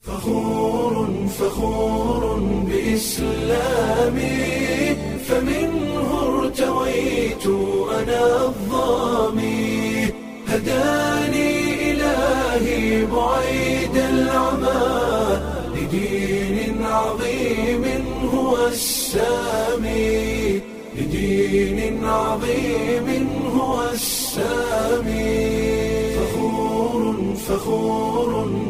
فخور فخور بإسلامي فمنه ارتويت أنا الظامي هداني إلهي بعيد العمى لدين عظيم هو السامي لدين عظيم هو السامي فخور فخور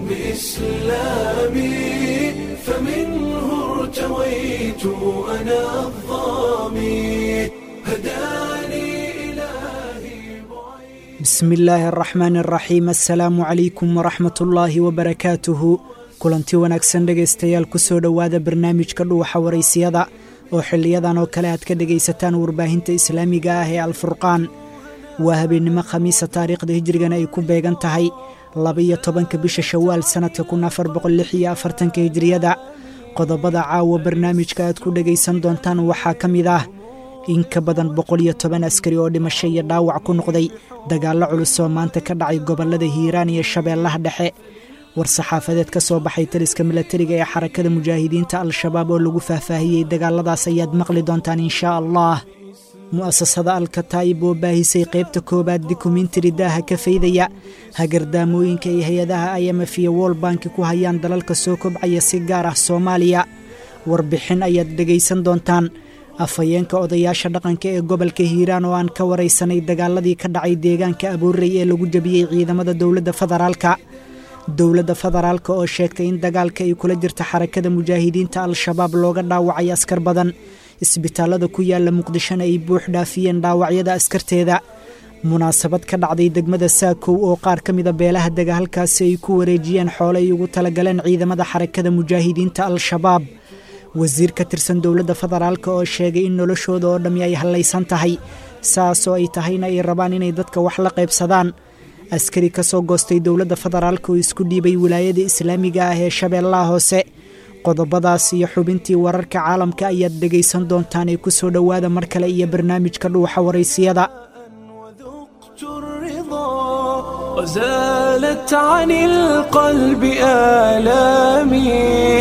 بإسلامي فمنه ارتويت أنا الظامي هداني إلهي بعيد bismi illaahi araxmaan araxiim assalaamu calaykum waraxmat ullaahi wabarakaatuhu kulanti wanaagsan dhegaystayaal kusoo dhowaada barnaamijka dhuuxa waraysiyada oo xiliyadan oo kale aad ka dhegaysataan warbaahinta islaamiga ah ee alfurqaan waa habeennimo khamiisa taariikhda hijrigana ay ku beegan tahay laba-iyo tobanka bisha shawaal sannadka kun afar boqol lix iyo afartanka hijriyada qodobada caawa barnaamijka aad ku dhegaysan doontaan waxaa ka mid ah in ka badan boqol iyo toban askari oo dhimasho iyo dhaawac ku noqday dagaallo culus oo maanta ka dhacay gobollada hiiraan iyo shabeellaha dhexe war-saxaafadeed ka soo baxay taliska milatariga ee xarakada mujaahidiinta al-shabaab oo lagu faahfaahiyey dagaaladaas ayaad maqli doontaan inshaa allah mu'asasada alkataa'ib oo baahisay qaybta koowaad dokumentari daaha ka faydaya hagardaamooyinka ay hay-adaha imf iyo wol banki ku hayaan dalalka soo kobcaya si gaar ah soomaaliya warbixin ayaad dhegaysan doontaan afhayeenka odayaasha dhaqanka ee gobolka hiiraan oo aan ka waraysanay dagaaladii ka dhacay deegaanka abuurey ee lagu jabiyey ciidamada dowladda federaalka dowladda federaalka oo sheegtay in dagaalka ay kula jirta xarakada mujaahidiinta al-shabaab looga dhaawacay askar badan isbitaallada ku yaala muqdishona ay buux dhaafiyeen dhaawacyada askarteeda munaasabad ka dhacday degmada saakow oo qaar ka mida beelaha dega halkaasi ay ku wareejiyeen xoole ay ugu talagaleen ciidamada xarakada mujaahidiinta al-shabaab wasiir ka tirsan dowladda federaalk oo sheegay in noloshooda oo dhammi ay hallaysan tahay saasoo ay tahayna ay rabaan inay dadka wax la qaybsadaan askari ka soo goostay dowladda federaalk oo isku dhiibay wilaayada islaamiga ah ee shabeellaha hoose qodobadaas iyo xubintii wararka caalamka ayaad dhegaysan doontaan ee ku soo dhowaada mar kale iyo barnaamijka dhuuxa waraysiyada وذقت الرضا وزالت عن القلب آلامي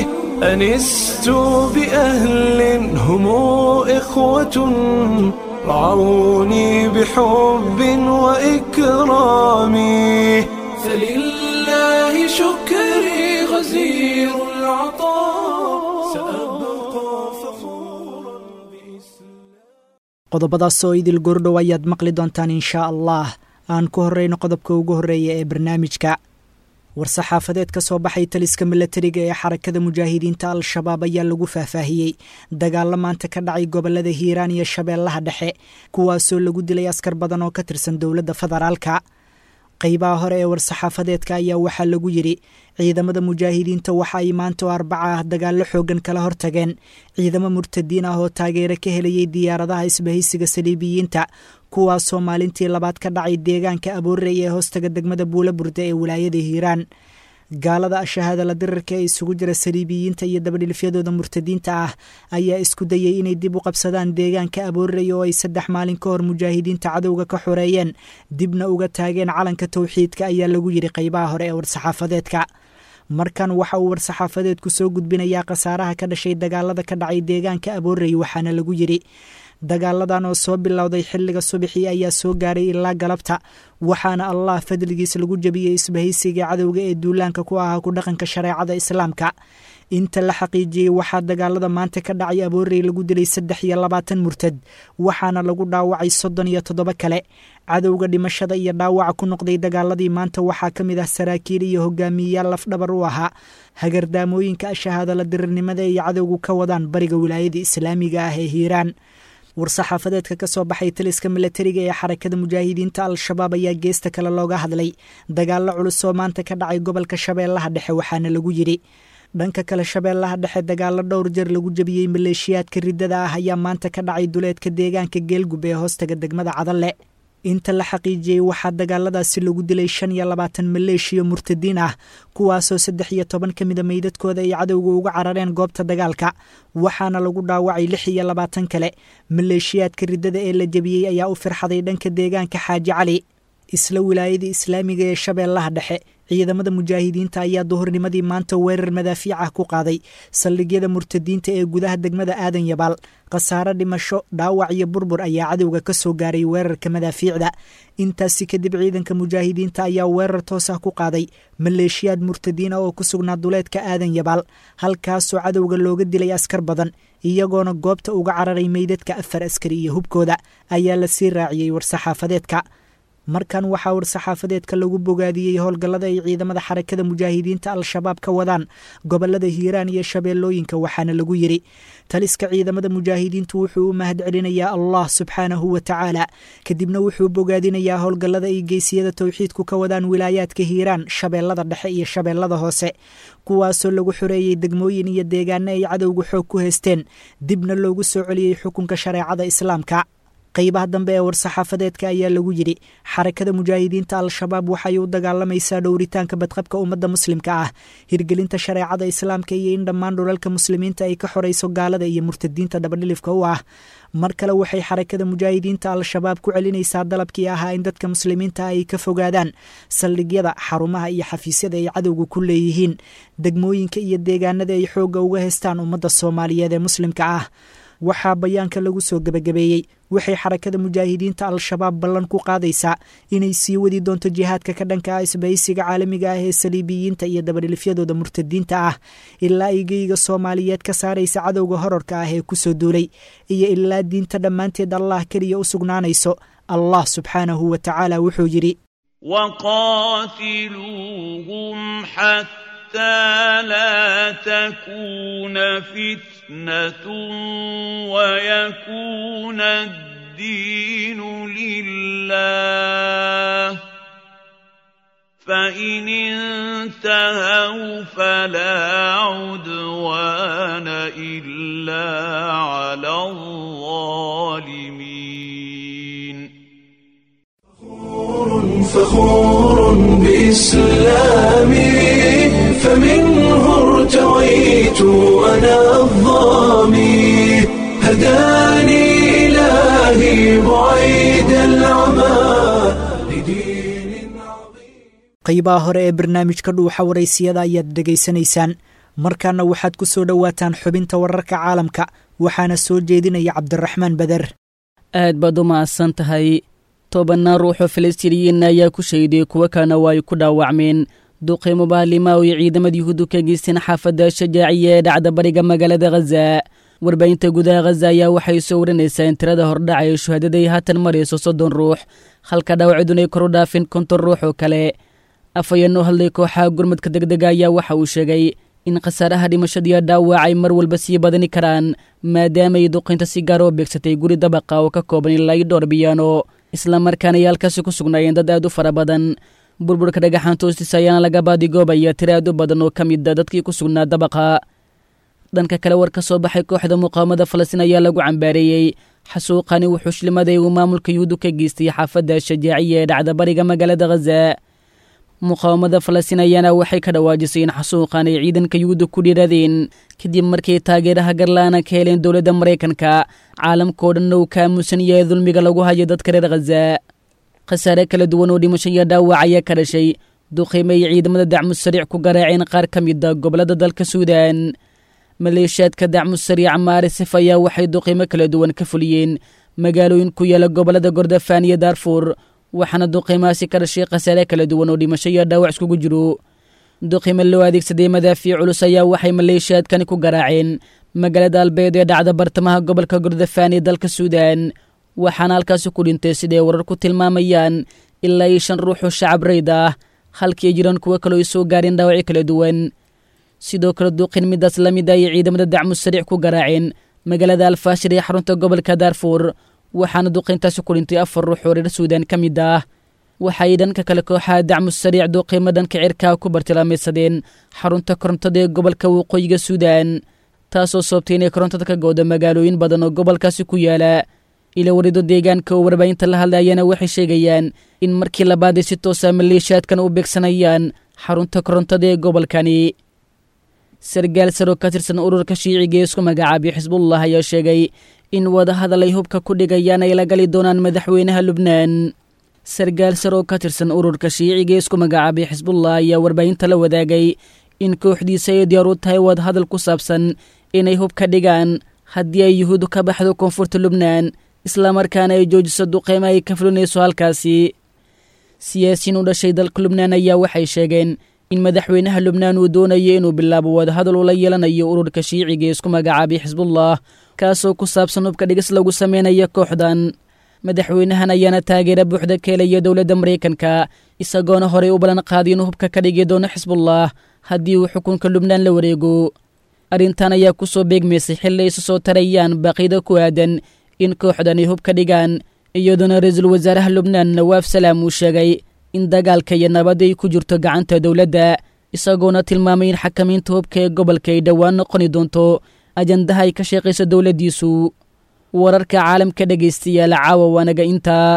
أنست بأهل هم إخوة رعوني بحب وإكرام فلله شكري غزير العطاء سأبقى فخورا بإسلام qodobadaas oo idil gordhow ayaad maqli doontaan inshaa allah aan ku horreyno qodobka ugu horreeya ee barnaamijka war-saxaafadeed ka soo baxay taliska milatariga ee xarakada mujaahidiinta al-shabaab ayaa lagu faahfaahiyey dagaallo maanta ka dhacay gobollada hiiraan iyo shabeellaha dhexe kuwaasoo lagu dilay askar badan oo ka tirsan dowladda federaalka qaybaha hore ee war-saxaafadeedka ayaa waxaa lagu yidhi ciidamada mujaahidiinta waxa ay maanta oo arbaca ah dagaallo xooggan kala hortageen ciidamo murtadiin ah oo taageero ka helayay diyaaradaha isbahaysiga saliibiyiinta kuwaasoo maalintii labaad ka dhacay deegaanka aboorey ee hoostaga degmada buula burda ee wilaayada hiiraan gaalada ashahaadala dirarka ee isugu jira saliibiyiinta iyo dabadhilfyadooda murtadiinta ah ayaa isku dayay inay dib u qabsadaan deegaanka aboorey oo ay saddex maalin ka hor mujaahidiinta cadowga ka xoreeyeen dibna uga taageen calanka towxiidka ayaa lagu yidhi qaybaha hore ee war-saxaafadeedka markan waxa uu war-saxaafadeedku soo gudbinayaa khasaaraha ka dhashay dagaalada ka dhacay deegaanka aboorey waxaana lagu yidhi dagaaladan oo soo bilowday xilliga subaxii ayaa soo gaaray ilaa galabta waxaana allah fadligiis lagu jebiyey isbahaysiga cadowga ee duulaanka ku ahaa ku dhaqanka shareecada islaamka inta la xaqiijiyey waxaa dagaalada maanta ka dhacay aboorey lagu dilay saddex iyo labaatan murtad waxaana lagu dhaawacay soddon iyo toddoba kale cadowga dhimashada iyo dhaawaca ku noqday dagaaladii maanta waxaa ka mid ah saraakiil iyo hogaamiyeyaal lafdhabar u ahaa hagardaamooyinka ashahaadala dirirnimada ay cadowgu ka wadaan bariga wilaayada islaamiga ah ee hiiraan war-saxaafadeedka ka soo baxay taliska milatariga ee xarakada mujaahidiinta al-shabaab ayaa geesta kale looga hadlay dagaallo culus oo maanta ka dhacay gobolka shabeellaha dhexe waxaana lagu yidhi dhanka kale shabeellaha dhexe dagaallo dhowr jeer lagu jebiyey maleeshiyaadka riddada ah ayaa maanta ka dhacay duleedka deegaanka geelgub ee hoostaga degmada cadalle inta la xaqiijiyey waxaa dagaaladaasi lagu dilay shan iyo labaatan maleeshiya murtadiin ah kuwaasoo saddex iyo toban ka mida meydadkooda ay cadowga uga carareen goobta dagaalka waxaana lagu dhaawacay lix iyo labaatan kale maleeshiyaadka riddada ee la jebiyey ayaa u firxaday dhanka deegaanka xaaji cali isla wilaayadii islaamiga ee shabeellaha dhexe ciidamada mujaahidiinta ayaa duhurnimadii maanta weerar madaafiic ah ku qaaday saldhigyada murtadiinta ee gudaha degmada aadan yabaal khasaare dhimasho dhaawac iyo burbur ayaa cadowga ka soo gaaray weerarka madaafiicda intaasi kadib ciidanka mujaahidiinta ayaa weerar toos ah ku qaaday maleeshiyaad murtadiina oo ku sugnaa duleedka aadan yabaal halkaasoo cadowga looga dilay askar badan iyagoona goobta uga cararay meydadka afar askari iyo hubkooda ayaa la sii raaciyey war-saxaafadeedka markan waxaa war-saxaafadeedka lagu bogaadiyey howlgallada ay ciidamada xarakada mujaahidiinta al-shabaab ka wadaan gobolada hiiraan iyo shabeellooyinka waxaana lagu yidhi taliska ciidamada mujaahidiintu wuxuu u mahad celinayaa allah subxaanahu wa tacaala kadibna wuxuu bogaadinayaa howlgallada ay geysiyada towxiidku ka wadaan wilaayaadka hiiraan shabeellada dhexe iyo shabeellada hoose kuwaasoo lagu xoreeyey degmooyin iyo deegaano ay cadowga xoog ku haysteen dibna loogu soo celiyey xukunka shareecada islaamka qaybaha dambe ee war-saxaafadeedka ayaa lagu yidhi xarakada mujaahidiinta al-shabaab waxay u dagaalamaysaa dhowritaanka badqabka ummadda muslimka ah hirgelinta shareecada islaamka iyo in dhammaan dhulalka muslimiinta ay ka xorayso gaalada iyo murtadiinta dhabadhilifka u ah mar kale waxay xarakada mujaahidiinta al-shabaab ku celinaysaa dalabkii ahaa in dadka muslimiinta ay ka fogaadaan saldhigyada xarumaha iyo xafiisyada ay cadowga ku leeyihiin degmooyinka iyo deegaanada ay xoogga uga haystaan ummadda soomaaliyeed ee muslimka ah waxaa bayaanka lagu soo gebagabeeyey waxay xarakada mujaahidiinta al-shabaab ballan ku qaadaysaa inay sii wadi doonto jihaadka ka dhanka ah isbahaysiga caalamiga ah ee saliibiyiinta iyo dabadhilifyadooda murtadiinta ah ilaa ay geyga soomaaliyeed ka saaraysa cadowga horarka ah ee kusoo duulay iyo ilaa diinta dhammaanteed allah keliya u sugnaanayso allah subxaanahu wa tacaala wuxuu yidhi وقاتلوهم حتى لا تكون فتنة ويكون الدين لله فإن انتهوا فلا عدوان إلا على الظالمين فخور بإسلامي فمنه ارتويت أنا الظامي هداني إلهي بعيد العمى لدين عظيم qaybaha hore ee barnaamijka dhuuxa waraysiyada ayaad dhegaysanaysaan markaana waxaad ku soo dhowaataan xubinta wararka caalamka waxaana soo jeedinaya cabdiraxmaan beder aad baad u mahadsan tahay tobanaan ruuxoo falastiiniyiin ayaa ku shahiday kuwo kalena waa ay ku dhaawacmeen duqeymo bahalima oo ay ciidamada yuhuuddu ka geysteen xaafadda shajaaciya ee dhacda bariga magaalada khaza warbaahinta gudaha khaza ayaa waxay soo warinaysaa in tirada hordhaca ee shuhaadada ay haatan marayso soddon ruux halka dhaawacidun ay kor u dhaafeen konton ruux oo kale afhayeen oo hadlay kooxaha gurmadka degdega ayaa waxa uu sheegay in khasaaraha dhimashadiiyo dhaawac ay mar walba sii badani karaan maadaama ay duqaynta si gaara oo beegsatay guri dabaqa oo ka kooban ilaa iyo dhowr biyaano islamarkaana ay halkaasi ku sugnaayeen dad aad u fara badan burburka dhagaxaanta hoostiisa ayaana laga baadigoobaya tiro aad u badan oo ka mid a dadkii ku sugnaa dabaqa dhanka kale war ka soo baxay kooxda muqaawamada falastiin ayaa lagu cambaareeyey xasuuqani wuxuu shilimaday uu maamulka yuhuuddu ka geystay xaafadda shajaaciya ee dhacda bariga magaalada khaza muqaawamada falastiin ayaana waxay ka dhawaajisay in xasuuqan ay ciidanka yuhuudda ku dhiiradeen kadib markay taageeraha garla'aana ka heleen dowladda maraykanka caalamkao dhanna uu ka aamusan yahay dulmiga lagu hayo dadka reer khaza khasaare kala duwan oo dhimasho iyo dhaawac ayaa ka dhashay duqiime ay ciidamada dacmu sariic ku garaaceen qaar ka mid a gobollada dalka suudan maleeshiyaadka dacmu sariic maarisif ayaa waxay duqiimo kala duwan ka fuliyeen magaalooyin ku yaala gobollada gordofaan iyo daarfuur waxaana duqiimahaasi ka dhashay khasaare kala duwan oo dhimasho iyo dhaawac iskugu jiro duqiime loo adeegsaday madaafiic culus ayaa waxay maleeshiyaadkani ku garaaceen magaalada albeed ee dhacda bartamaha gobolka gordofaan ee dalka suudan waxaana halkaasi ku dhintay siday warar ku tilmaamayaan ilaa iyo shan ruux oo shacab rayd ah halkii ay jiraan kuwo kaloo ay soo gaareen dhaawacyo kala duwan sidoo kale duqin midaas la mid ayay ciidamada dacmu sariic ku garaaceen magaalada alfaashir ee xarunta gobolka daarfuur waxaana duqayntaasi ku dhintay afar ruux oo reer suudan ka mid ah waxay dhanka kale kooxaha dacmu sariic duqiimo dhanka cirkaa ku bartilmaamaysadeen xarunta korontada ee gobolka waqooyiga suudan taasoo sababtay inay korontada ka goodo magaalooyin badan oo gobolkaasi ku yaala ila warido deegaanka oo warbaahinta la hadlayana waxay sheegayaan in markii labaad ay si toosa maleeshiyaadkan u beegsanayaan xarunta korontada ee gobolkani sargaal saroo ka tirsan ururka shiiciga ee isku magacaabay xisbullah ayaa sheegay in wadahadal ay hubka ku dhigayaan ay la gali doonaan madaxweynaha lubnaan sargaal sar oo ka tirsan ururka shiiciga isku magacaabay xisbullah ayaa warbaahinta la wadaagay in kooxdiisa ay diyaar u tahay wadahadal ku saabsan inay hub ka dhigaan haddii ay yuhuuddu ka baxdo koonfurta lubnaan islamarkaana ay joojiso duqeymo ay ka fulinayso halkaasi siyaasiyiin u dhashay dalka lubnaan ayaa waxay sheegeen in madaxweynaha lubnaan uu doonayo inuu bilaabo wadahadal ula yeelanayo ururka shiiciga isku magacaabay xisbullah kaasoo ku saabsan hubka dhigis lagu sameynaya kooxdan madaxweynahan ayaana taageera buuxda ka helaya dowladda maraykanka isagoona horey u ballan qaaday inuu hubka ka dhigi doono xisbullah haddii uu xukunka lubnaan la wareego arrintan ayaa ku soo beegmaysay xilli ay isu soo tarayaan baaqida ku aadan in kooxdan ay hub ka dhigaan iyadoona ra-iisul wasaaraha lubnaan nawaaf salaam uu sheegay in dagaalka iyo nabadda ay ku jirto gacanta dowladda isagoona tilmaamay in xakamaynta hubka ee gobolka ay dhowaan noqoni doonto ajandaha ay ka sheeqayso dowladdiisu wararka caalamka dhegaystayaal caawa waanaga intaa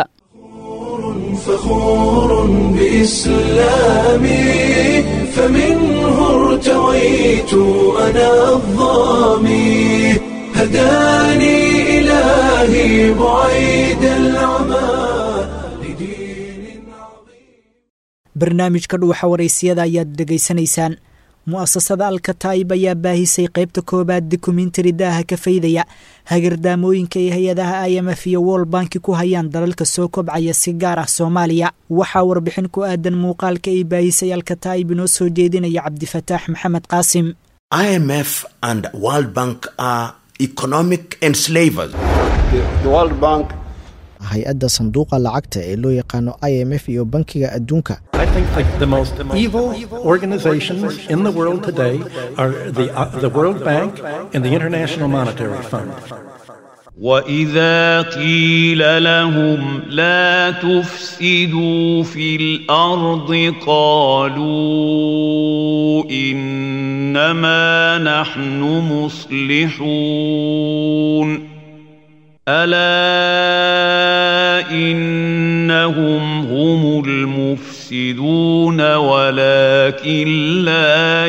فخور بإسلامي فمنه ارتويت أنا الظامي هداني إلهي بعيد العمى لدين عظيم barnaamijka dhuuxa waraysiyada ayaad dhegaysanaysaan mu'asasada alkataib ayaa baahisay qaybta koowaad dokumentari daaha ka faydaya hagardaamooyinka ay hay-adaha i m f iyo wol banki ku hayaan dalalka soo kobcaya si gaar ah soomaaliya waxaa warbixin ku aadan muuqaalka ay baahisay alkataib inoo soo jeedinaya cabdifataax maxamed qaasim IMF and World Bank are economic enslavers. The World Bank hay-adda sanduuqa lacagta ee loo yaqaano i m f iyo bankiga adduunka I think that the most evil organizations in the world today are the, uh, the World Bank and the International Monetary Fund. واذا قيل لهم لا تفسدوا في الارض قالوا انما نحن مصلحون الا انهم هم المفسدون ولكن لا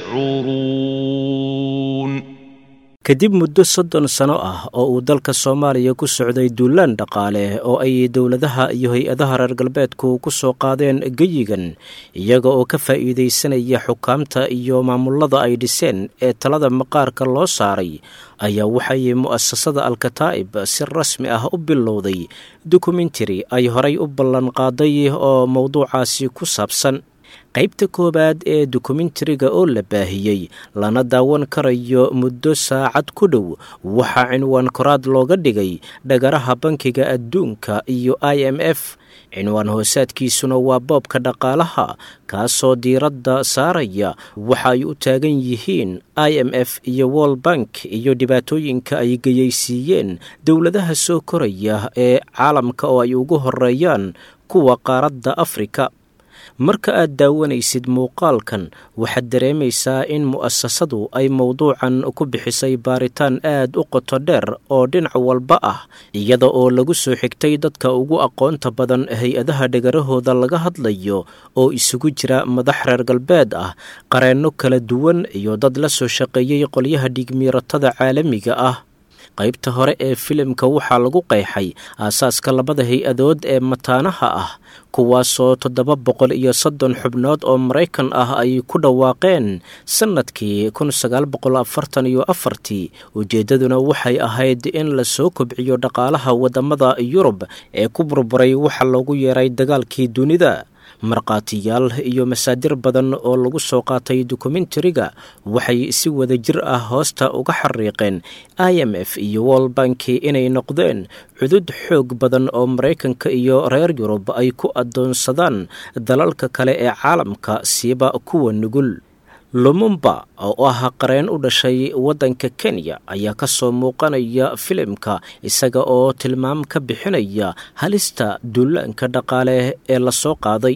يشعرون kadib muddo soddon sano ah oo uu dalka soomaaliya ku socday duulaan dhaqaale oo ay dowladaha iyo hay-adaha reer galbeedku ku soo qaadeen geyigan iyaga oo ka faa'iidaysanaya xukaamta iyo maamullada ay dhiseen ee talada maqaarka loo saaray ayaa waxay mu'asasada alkataa'ib si rasmi ah u bilowday dokumentari ay horay u ballanqaaday oo mowduucaasi ku saabsan qaybta koowaad ee dokumentariga oo la baahiyey lana daawan karayo muddo saacad ku dhow waxaa cinwaan koraad looga dhigay dhagaraha bankiga adduunka iyo i m f cinwaan hoosaadkiisuna waa boobka dhaqaalaha kaasoo diiradda saaraya waxa ay u taagan yihiin i m f iyo wol bank iyo dhibaatooyinka ay geyaysiiyeen dowladaha soo koraya ee caalamka oo ay ugu horeeyaan kuwa qaaradda afrika marka aad daawanaysid muuqaalkan waxaad dareemaysaa in mu'asasadu ay mowduucan ku bixisay baaritaan aad u qoto dheer oo dhinac walba ah iyada oo lagu soo xigtay dadka ugu aqoonta badan hay-adaha dhegarahooda laga hadlayo oo isugu jira madax reer galbeed ah qareenno kala duwan iyo dad la soo shaqeeyey qolyaha dhigmiiratada caalamiga ah qaybta hore ee filimka waxaa lagu qeexay aasaaska labada hay-adood ee mataanaha ah kuwaasoo toddoba boqol iyo soddon xubnood oo maraykan ah ay ku dhawaaqeen sannadkii kun sagaal boqol afartan iyo afartii ujeeddaduna waxay ahayd in la soo kobciyo dhaqaalaha waddamada yurub ee ku burburay waxa loogu yeeray dagaalkii dunida markhaatiyaal iyo masaadir badan oo lagu soo qaatay dokumentariga waxay si wada jir ah hoosta uga xariiqeen i m f iyo wol banki inay noqdeen cudud xoog badan oo maraykanka iyo reer yurub ay ku addoonsadaan dalalka kale ee caalamka siiba kuwa nugul lumumba oo ah qareen u dhashay waddanka kenya ayaa ka soo muuqanaya filimka isaga oo tilmaam ka bixinaya halista duulaanka dhaqaale ee la soo qaaday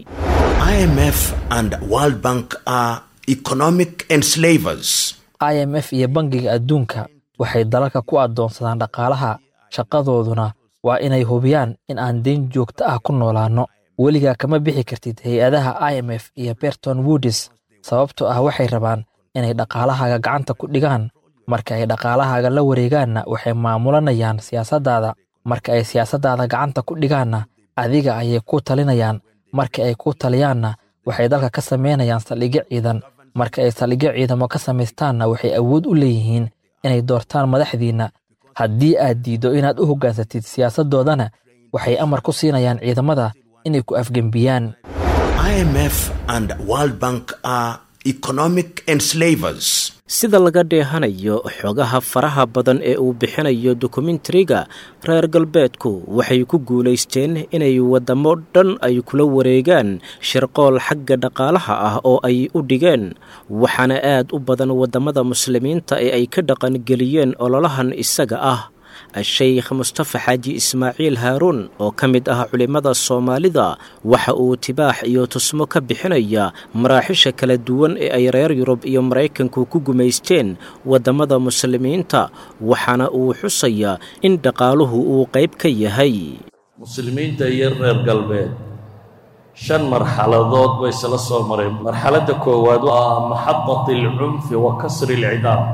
IMF and World Bank are economic enslavers. i m f iyo bangiga adduunka waxay dalalka ku addoonsadaan dhaqaalaha shaqadooduna waa inay hubiyaan in aan deyn joogto ah ku noolaanno weligaa kama bixi kartid hay-adaha i m f iyo berton woodis sababtoo ah waxay rabaan inay dhaqaalahaaga gacanta ku dhigaan marka ay dhaqaalahaaga la wareegaanna waxay maamulanayaan siyaasaddaada marka ay siyaasaddaada gacanta ku dhigaanna adiga ayay ku talinayaan marka ay ku taliyaanna waxay dalka ka samaynayaan saldhigyo ciidan marka ay saldhigyo ciidamo ka samaystaanna waxay awood u leeyihiin inay doortaan madaxdiinna haddii aad diiddo inaad u hoggaansatid siyaasaddoodana waxay amar ku siinayaan ciidamada inay ku afgembiyaan IMF and World Bank are economic enslavers. sida laga dheehanayo xogaha faraha badan ee uu bixinayo dokumentariga reer galbeedku waxay ku guulaysteen inay waddamo dhan ay kula wareegaan shirqool xagga dhaqaalaha ah oo ay u dhigeen waxaana aad u badan waddamada muslimiinta ee ay ka dhaqangeliyeen ololahan isaga ah sheykh mustafa xaaji ismaaciil haaruun oo ka mid ah culimmada soomaalida waxa uu tibaax iyo tusmo ka bixinaya maraaxisha kala duwan ee ay reer yurub iyo maraykanku ku gumaysteen waddamada muslimiinta waxaana uu xusayaa in dhaqaaluhu uu qayb ka yahay muslimiinta iyo reer galbeed shan marxaladood bay isla soo mareen marxaladda koowaad waa maxadat alcunfi wa kasri alcidaam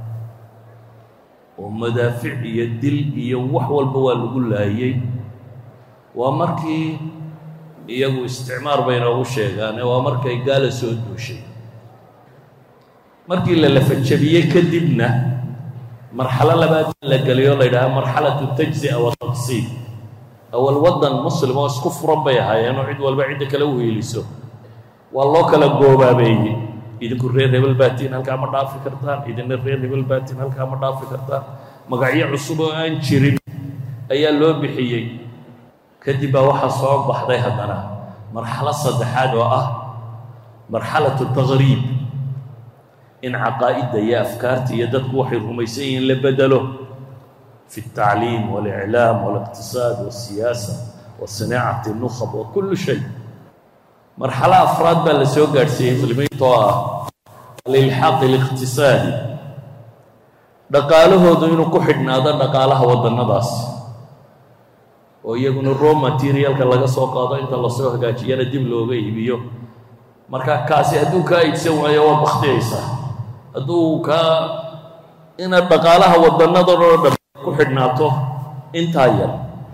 oo madaafic iyo dil iyo wax walba waa lagu laayey waa markii iyagu isticmaar bay inoogu sheegaane waa markay gaala soo duushay markii la lafajabiyey kadibna marxalo labaad la geliyo la yidhaha marxalatu tajzi'a wa taqsiib awal waddan muslim oo isku furan bay ahaayeen oo cid walba cidda kale u hiiliso waa loo kala goobaabeeyey idinku reer hebel baatiin halkaa ma dhaafi kartaan idina reer hebel baatiin halkaa ma dhaafi kartaan magacyo cusub oo aan jirin ayaa loo bixiyey kadib baa waxaa soo baxday haddana marxalo saddexaad oo ah marxalatu taqriib in caqaa'idda iyo afkaarta iyo dadku waxay rumaysan yihiin la bedelo fi الtacliim واlإclaam واliqtisaad والsiyaasa وصinaacati الnukhab wa kulu shay marxalo afraad baa la soo gaadhsiiyey muslimiinta oo ah alilxaaq اliqtisaadi dhaqaalahoodu inuu ku xidhnaado dhaqaalaha waddannadaas oo iyaguna raw materialka laga soo qaado inta lasoo hagaajiyana dib looga iibiyo marka kaasi hadduu kaa iibsan waayo waad bakhtiyaysaa hadduu kaa inaad dhaqaalaha waddannadan oo dhan ku xidhnaato intaa yar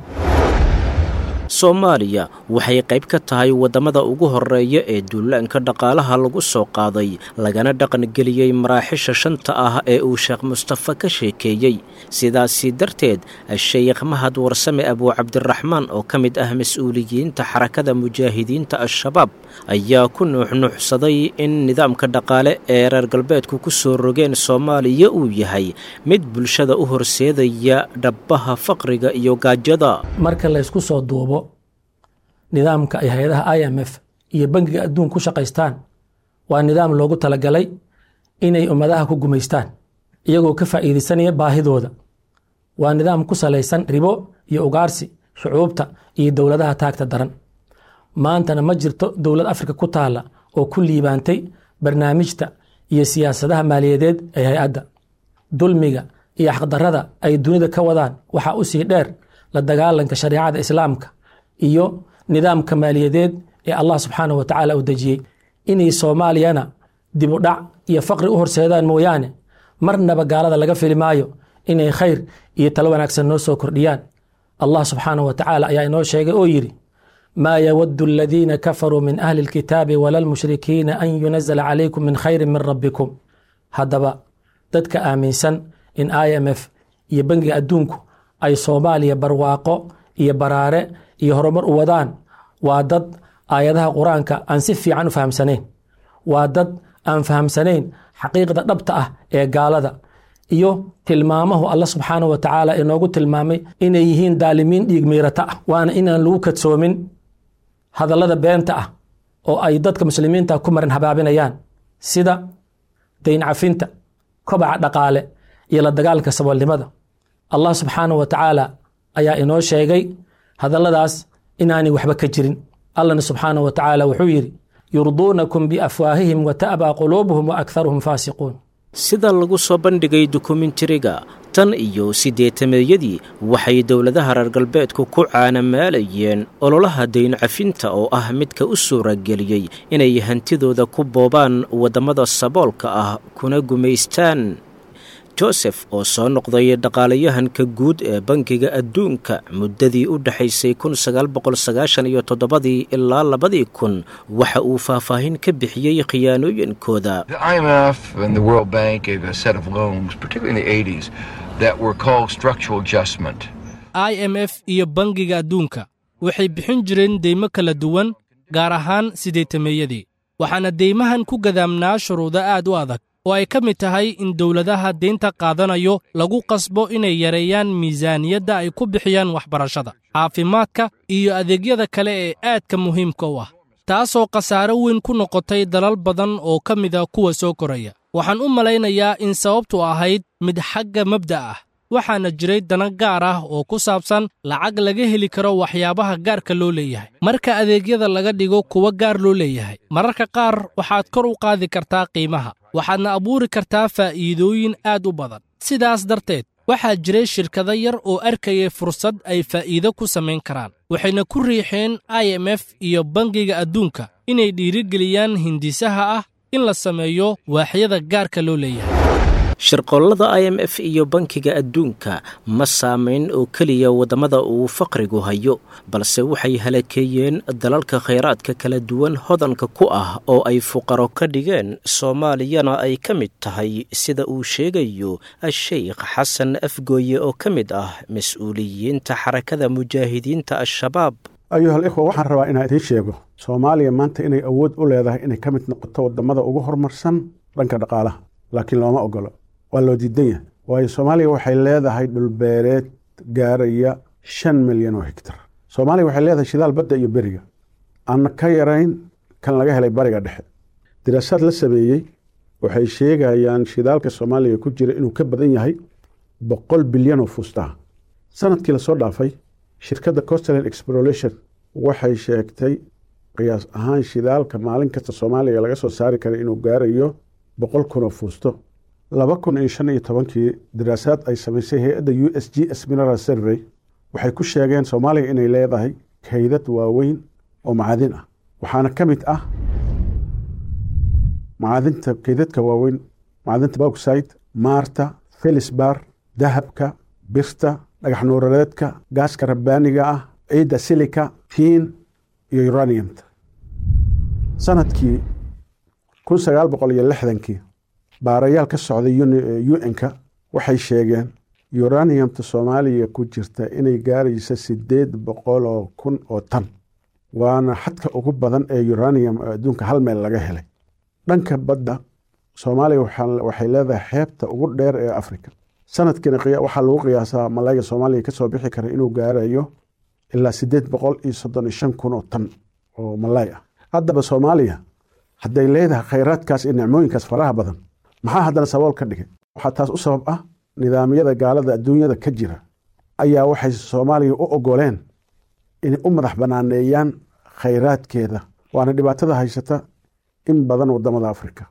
soomaaliya waxay qayb ka tahay waddamada ugu horreeya ee duulaanka dhaqaalaha lagu soo qaaday lagana dhaqangeliyey maraaxisha shanta ah ee uu sheekh mustafa ka sheekeeyey sidaasi darteed sheykh mahad warsame abuucabdiraxmaan oo ka mid ah mas-uuliyiinta xarakada mujaahidiinta al-shabaab ayaa ku nuuxnuuxsaday in nidaamka dhaqaale ee reer galbeedku ku soo rogeen soomaaliya uu yahay mid bulshada u horseedaya dhabbaha faqriga iyo gaajada marka laysku soo duubo nidaamka ay hay-adaha i m f iyo bangiga adduun ku shaqaystaan waa nidaam loogu talagalay inay ummadaha ku gumaystaan iyagoo ka faa'iidaysanaya baahidooda waa nidaam ku salaysan ribo iyo ugaarsi shucuubta iyo dowladaha taagta daran maantana ma jirto dowlad afrika ku taalla oo ku liibaantay barnaamijta iyo siyaasadaha maaliyadeed ee hay-adda dulmiga iyo xaqdarrada ay dunida ka wadaan waxaa u sii dheer la dagaalanka shareecada islaamka iyo nidaamka maaliyadeed ee allah subxaanah wa tacaala uu dejiyey inay soomaaliyana dib u dhac iyo faqri u horseedaan mooyaane marnaba gaalada laga fili maayo inay khayr iyo talo wanaagsan noo soo kordhiyaan allah subxaanah wa tacaala ayaa inoo sheegay oo yidhi maa yawadu aladiina kafaruu min ahli اlkitaabi wala lmushrikiina an yunazla calaykum min khayri min rabbikum haddaba dadka aaminsan in i m f iyo bangiga adduunku ay soomaaliya barwaaqo iyo baraare iyo horumar u wadaan waa dad aayadaha qur-aanka aan si fiican u fahamsanayn waa dad aan fahamsanayn xaqiiqda dhabta ah ee gaalada iyo tilmaamahu alla subxaanah wa tacaala inoogu tilmaamay inay yihiin daalimiin dhiig miirata ah waana inaan lagu kadsoomin hadallada beenta ah oo ay dadka muslimiinta ku marin habaabinayaan sida dayn cafinta kobaca dhaqaale iyo la dagaalanka saboolnimada allah subxaanah wa tacaala ayaa inoo sheegay hadalladaas inaanay waxba ka jirin allahna subxaanah wa tacaala wuxuu yidhi yurduunakum biafwaahihim wa ta'baa quluubuhum wa akharuhum faasiquun sida lagu soo bandhigay dokumentariga tan iyo siddeetameeyadii waxay dowladaha reer galbeedku ku caanamaalayeen ololaha dayn cafinta oo ah midka u suurageliyey inay hantidooda ku boobaan waddamada saboolka ah kuna gumaystaan josef oo soo noqday dhaqaalayahanka guud ee bankiga adduunka muddadii u dhexaysay kun sagaal boqol sagaashan iyo toddobadii ilaa labadii kun waxa uu faahfaahin ka bixiyey khiyaanooyinkooda i m f iyo bangiga adduunka waxay bixin jireen deymo kala duwan gaar ahaan sideetameeyadii waxaana deymahan ku gadaamnaa shuruudo aad u adag oo ay ka mid tahay in dowladaha deynta qaadanayo lagu qasbo inay yareeyaan miisaaniyadda ay ku bixiyaan waxbarashada caafimaadka iyo adeegyada kale ee aadka muhiimka u ah taasoo khasaaro weyn ku noqotay dalal badan oo ka mida kuwa soo koraya waxaan u malaynayaa in sababtu ahayd mid xagga mabda' ah waxaana jiray dana gaar ah oo ku saabsan lacag laga heli karo waxyaabaha gaarka loo leeyahay marka adeegyada laga dhigo kuwa gaar loo leeyahay mararka qaar waxaad kor u qaadi kartaa qiimaha waxaadna abuuri kartaa faa'iidooyin aad u badan sidaas darteed waxaa jiray shirkado yar oo arkayay fursad ay faa'iido ku samayn karaan waxayna ku riixeen i m f iyo bangiga adduunka inay dhiirigeliyaan hindisaha ah in la sameeyo waaxyada gaarka loo leeyahay shirqollada i m f iyo bankiga adduunka ma saamayn oo keliya waddamada uu faqrigu hayo balse waxay halakeeyeen dalalka khayraadka kala duwan hodanka ku ah oo ay fuqaro ka dhigeen soomaaliyana ay ka mid tahay sida uu sheegayo a-sheykh xasan afgooye oo ka mid ah mas-uuliyiinta xarakada mujaahidiinta al-shabaab ayuhal ikhwa waxaan rabaa inaan idiin sheego soomaaliya maanta inay awood u leedahay inay ka mid noqoto waddamada ugu horumarsan dhanka dhaqaalaha laakiin looma ogolo waa loo diidan yahay waayo soomaaliya waxay leedahay dhulbeereed gaaraya shan milyan oo higtar soomaaliya waxay leedahay shidaal badda iyo beriga aan ka yarayn kan laga helay bariga dhexe diraasaad la sameeyey waxay sheegayaan shidaalka soomaaliya ku jira inuu ka badan yahay boqol bilyan oo fuustaha sanadkii lasoo dhaafay shirkadda costland exploration waxay sheegtay qiyaas ahaan shidaalka maalin kasta soomaaliya laga soo saari kara inuu gaarayo boqol kun oo fuusto laba kun iyo shan iyo tobankii daraasaad ay samaysay hay-adda u s g s mineral survey waxay ku sheegeen soomaaliya inay leedahay kaydad waaweyn oo macadin ah waxaana ka mid ah macadinta kaydadka waaweyn macadinta bauxide maarta felisbar dahabka birta dhagax nuuradeedka gaaska rabbaaniga ah ciidda silika fiin iyo uraniumta sanadkii kun sagaal boqol iyo lixdankii baarayaal ka socday u n-ka waxay sheegeen uraniumta soomaaliya ku jirta inay gaarayso sideed boqol oo kun oo tan waana xadka ugu badan ee uranium oo adduunka hal meel laga helay dhanka badda soomaaliya waxay leedahay xeebta ugu dheer ee africa sanadkiina waxaa lagu qiyaasaa malayga soomaaliya kasoo bixi kara inuu gaarayo ilaa sideed boqol iyo soddon iyo shan kun oo tan oo malay ah haddaba soomaaliya hadday leedahay khayraadkaas iyo nicmooyinkaas faraha badan maxaa haddana sabool ka dhigay waxaa taas u sabab ah nidaamyada gaalada adduunyada ka jira ayaa waxay soomaaliya u ogoleen inay u madax banaaneeyaan khayraadkeeda waana dhibaatada haysata in badan waddamada afrika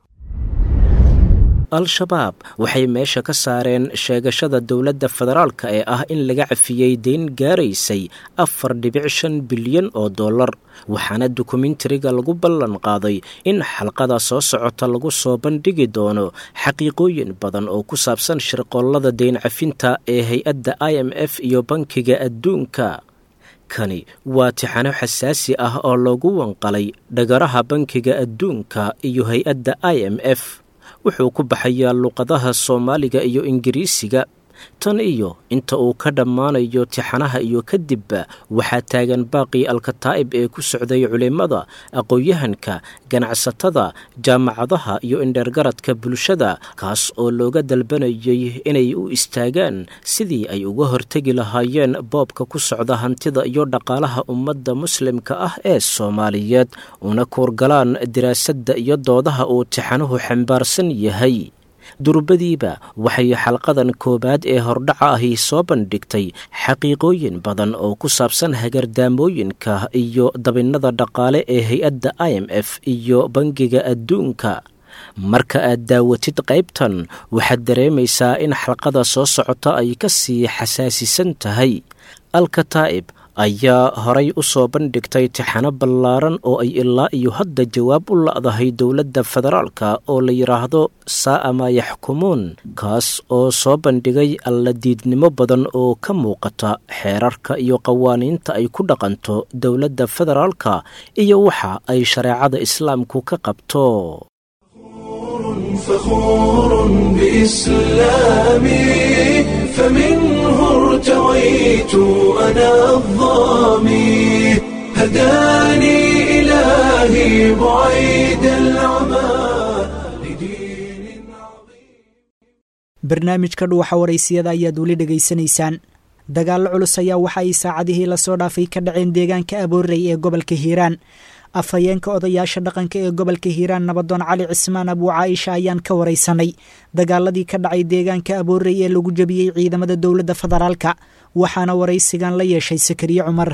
al-shabaab waxay meesha ka saareen sheegashada dowladda federaalka ee ah in laga cafiyey deyn gaaraysay afar dhibic shan bilyan oo dollar waxaana dokumentariga lagu ballan qaaday in xalqada soo socota lagu soo bandhigi doono xaqiiqooyin badan oo ku saabsan shirqollada deyn cafinta ee hay-adda i m f iyo bankiga adduunka kani waa tixano xasaasi ah oo loogu wanqalay dhagaraha bankiga adduunka iyo hay-adda i m f wuxuu ku baxayaa luqadaha soomaaliga iyo ingiriisiga tan iyo inta uu ka dhammaanayo tixanaha iyo kadibba waxaa taagan baaqii alkataa'ib ee ku socday culimmada aqoon-yahanka ganacsatada jaamacadaha iyo indheergaradka bulshada kaas oo looga dalbanayay inay u istaagaan sidii ay uga hortegi lahaayeen boobka ku socda hantida iyo dhaqaalaha ummadda muslimka ah ee soomaaliyeed una kuurgalaan diraasadda iyo doodaha uu tixanuhu xambaarsan yahay durbadiiba waxay xalqadan koowaad ee hordhaca ahi soo bandhigtay xaqiiqooyin badan oo ku saabsan hagardaamooyinka iyo dabinnada dhaqaale ee hay-adda i m f iyo bangiga adduunka marka aad daawatid qaybtan waxaad dareemaysaa in xalqada soo socota ay ka sii xasaasisan tahay alkataa'ib ayaa horay u soo bandhigtay tixano ballaaran oo ay ilaa iyo hadda jawaab u la'dahay dowladda federaalka oo la yidhaahdo saa'a maa yaxkumuun kaas oo soo bandhigay alladiidnimo badan oo ka muuqata xeerarka iyo qawaaniinta ay ku dhaqanto dowladda federaalka iyo waxa ay shareecada islaamku ka qabto فخور بإسلامي فمنه ارتويت أنا الظامي هداني إلهي بعيد العمى barnaamijka dhuuxa waraysiyada ayaad weli dhegaysanaysaan dagaallo culus ayaa waxa ay saacadihii lasoo dhaafay ka dhaceen deegaanka aboorey ee gobolka hiiraan afhayeenka odayaasha dhaqanka ee gobolka hiiraan nabadoon cali cismaan abuu caaisha ayaan ka waraysanay dagaaladii ka dhacay deegaanka aboorey ee lagu jebiyey ciidamada dowladda federaalka waxaana waraysigan la yeeshay sakariye cumar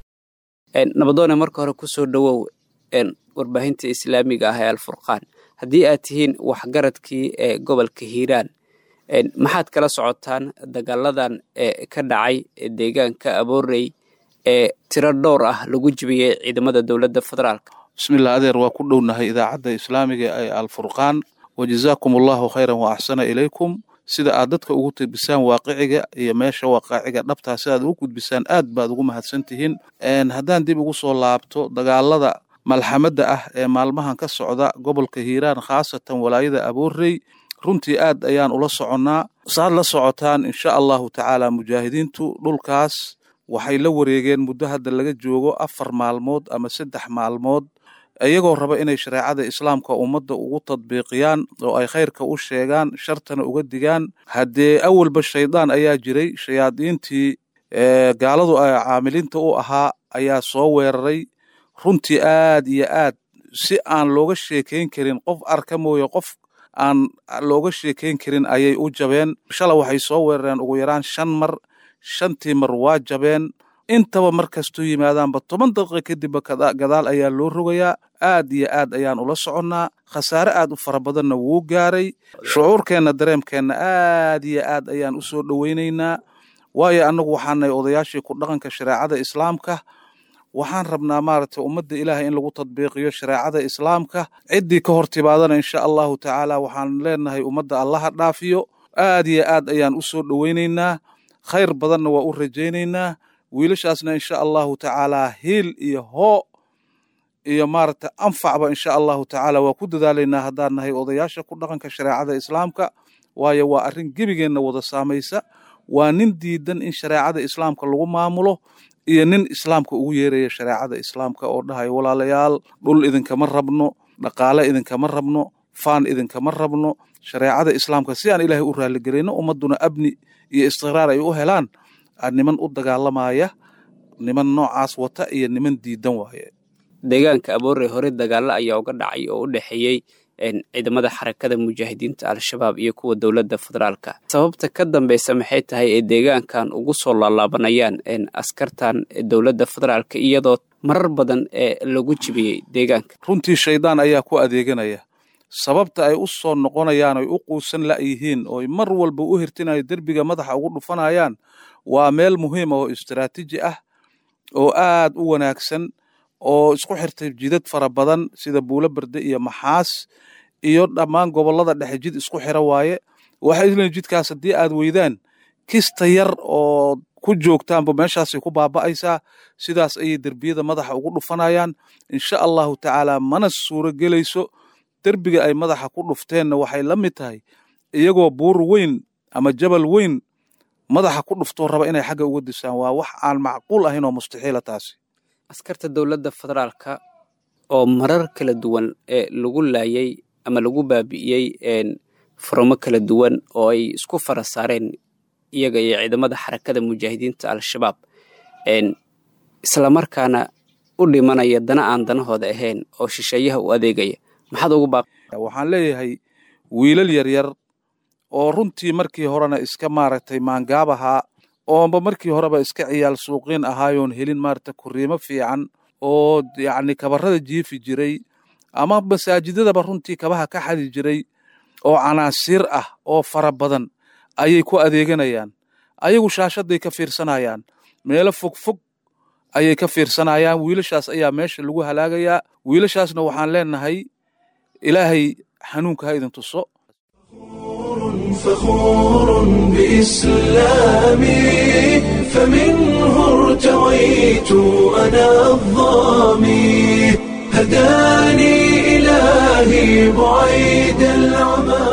nabadoone marka hore kusoo dhowow warbaahinta islaamiga ah ee alfurqaan haddii aad tihiin waxgaradkii ee gobolka hiiraan maxaad kala socotaan dagaaladan ee ka dhacay deegaanka aboorey ee tiro dhowr ah lagu jibiyey ciidamada dowladda federaalk bismillah adeer waa ku dhownahay idaacadda islaamiga ee alfurqaan wajazaakum allahu khayran wa axsana ilaykum sida aad dadka ugu tirbisaan waaqiciga iyo meesha waaqaciga dhabtaa si aad ugu gudbisaan aad baad ugu mahadsan tihiin haddaan dib ugu soo laabto dagaalada malxamadda ah ee maalmahan ka socda gobolka hiiraan khaasatan walaayada aboorey runtii aad ayaan ula soconnaa saad la socotaan insha allahu tacaala mujaahidiintu dhulkaas waxay la wareegeen muddo hadda laga joogo afar maalmood ama saddex maalmood iyagoo raba inay shareecada islaamka ummadda ugu tadbiiqiyaan oo ay khayrka u sheegaan shartana uga digaan haddee awalba shaydaan ayaa jiray shayaadiintii gaaladu ay caamiliinta u ahaa ayaa soo weeraray runtii aad iyo aad si aan looga sheekayn karin qof arka mooye qof aan looga sheekayn karin ayay u jabeen shala waxay soo weerareen ugu yaraan shan mar shantii mar waa jabeen intaba mar kastuu yimaadaanba toban daqiiqa kadibba gadaal ayaa loo rogayaa aad iyo aad ayaan ula soconnaa khasaare aad u fara badanna wuu gaaray shucuurkeenna dareemkeenna aad iyo aad ayaan u soo dhoweynaynaa waayo annagu waxaanay odayaashii ku dhaqanka shareecada islaamka waxaan rabnaa maaragtay ummadda ilaahay in lagu tadbiiqiyo shareecada islaamka ciddii ka hor timaadana insha allahu tacaala waxaan leenahay ummadda allaha dhaafiyo aad iyo aad ayaan u soo dhoweynaynaa khayr badanna waa u rajaynaynaa wiilashaasna insha allahu tacaalaa hiil iyo hoo iyo maaragtay anfacba insha allahu tacaala waa ku dadaalaynaa haddaan nahay odayaasha ku dhaqanka shareecada islaamka waayo waa arrin gebigeenna wada saamaysa waa nin diidan in shareecada islaamka lagu maamulo iyo nin islaamka ugu yeeraya shareecada islaamka oo dhahayo walaalayaal dhul idinkama rabno dhaqaale idinkama rabno faan idinkama rabno shareecada islaamka si aan ilaahay u raaligelayno ummadduna abni iyo istiqraar ay u helaan niman u dagaalamaya niman noocaas wata iyo niman diidan waaye deegaanka aboorey hore dagaalo ayaa uga dhacay oo u dhexeeyey ciidamada xarakada mujaahidiinta al-shabaab iyo kuwa dowladda federaalka sababta ka dambeysa maxay tahay ee deegaankan ugu soo laalaabanayaan askartan dowladda federaalka iyadoo marar badan ee lagu jibiyey deegaanka runtii shaydaan ayaa ku adeeganaya sababta ay u soo noqonayaan oy u quusan la'yihiin ooy mar walba u hirtinayo derbiga madaxa ugu dhufanayaan waa meel muhiima oo istaraatiiji ah oo aad u wanaagsan oo isku xirtay jidad fara badan sida buulo berde iyo maxaas iyo dhammaan gobollada dhexe jid isku xira waaye waxay isleeyiin jidkaas haddii aad weydaan kista yar oo ku joogtaanba meeshaasay ku baaba'aysaa sidaas ayay derbiyada madaxa ugu dhufanayaan insha allahu tacaala mana suuro gelayso derbiga ay madaxa ku dhufteenna waxay la mid tahay iyagoo buur weyn ama jabal weyn madaxa ku dhuftoo raba inay xagga uga disaan waa wax aan macquul ahayn oo mustaxiila taasi askarta dowladda federaalka oo marar kala duwan ee lagu laayay ama lagu baabi'iyey furamo kala duwan oo ay isku fara saareen iyaga iyo ciidamada xarakada mujaahidiinta al-shabaab islamarkaana u dhimanaya dana aan danahooda ahayn oo shisheeyaha u adeegaya maxaad ugu baaq waxaan leeyahay wiilal yaryar oo runtii markii horena iska maaragtay maangaab ahaa oonba markii horeba iska ciyaal suuqiin ahaayoon helin maaragtay kuriimo fiican oo yacni kabarada jiifi jiray ama masaajidadaba runtii kabaha ka xadi jiray oo canaasiir ah oo fara badan ayay ku adeeganayaan ayagu shaashaday ka fiirsanayaan meelo fog fog ayay ka fiirsanayaan wiilashaas ayaa meesha lagu halaagayaa wiilashaasna waxaan leenahay ilaahay xanuunka ha idin tuso فخور بإسلامي فمنه ارتويت أنا الظامي هداني إلهي بعيد العمى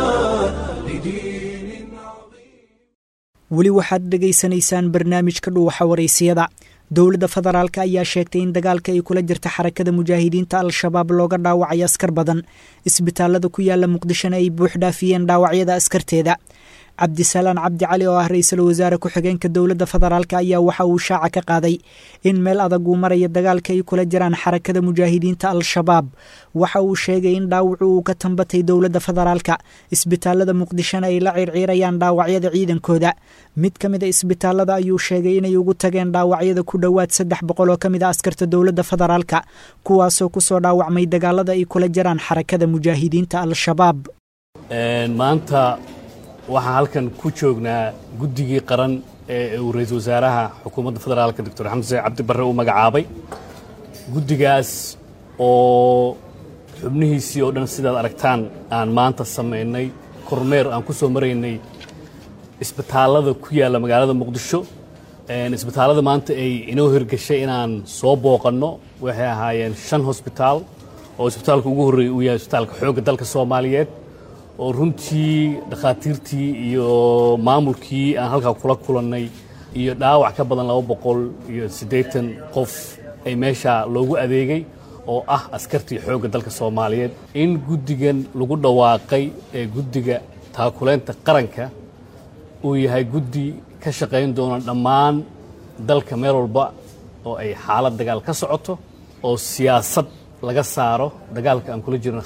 weli waxaad dhegaysanaysaan barnaamijka dhuuxa waraysiyada dowladda federaalk ayaa sheegtay in dagaalka ay kula jirta xarakada mujaahidiinta al-shabaab looga dhaawacay askar badan isbitaalada ku yaala muqdishona ay buux dhaafiyeen dhaawacyada askarteeda cabdisalaan cabdi cali oo ah ra-iisul wasaare ku-xigeenka dowladda federaalk ayaa waxa uu shaaca ka qaaday in meel adag uu maraya dagaalka ay kula jiraan xarakada mujaahidiinta al-shabaab waxa uu sheegay in dhaawacu uu ka tambatay dowladda federaalka isbitaalada muqdishona ay la ciirciirayaan dhaawacyada ciidankooda mid ka mid a isbitaalada ayuu sheegay inay ugu tageen dhaawacyada ku dhowaad saddex boqol oo ka mid a askarta dowladda federaalka kuwaasoo kusoo dhaawacmay dagaalada ay kula jiraan xarakada mujaahidiinta al-shabaab maanta waxaan halkan ku joognaa guddigii qaran ee uu ra-iisul wasaaraha xukuumadda federaalka doctor xamse cabdi barre uu magacaabay guddigaas oo xubnihiisii oo dhan sidaad aragtaan aan maanta samaynay kormeer aan ku soo maraynay isbitaallada ku yaalla magaalada muqdisho isbitaallada maanta ay inoo hirgashay inaan soo booqanno waxay ahaayeen shan hosbitaal oo isbitaalka ugu horreeyay uu yahay isbitaalka xoogga dalka soomaaliyeed oo runtii dhakhaatiirtii iyo maamulkii aan halkaa kula kulannay iyo dhaawac ka badan laba boqol iyo siddeetan qof ay meesha loogu adeegay oo ah askartii xoogga dalka soomaaliyeed in guddigan lagu dhawaaqay ee guddiga taakuleynta qaranka uu yahay guddi ka shaqayn doona dhammaan dalka meel walba oo ay xaalad dagaal ka socoto oo siyaasad laga saaro dagaalka aan kula jirno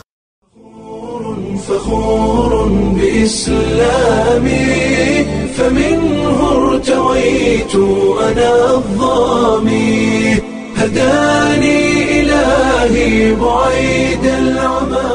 فخور بإسلامي فمنه ارتويت أنا الظامي هداني إلهي بعيد العمى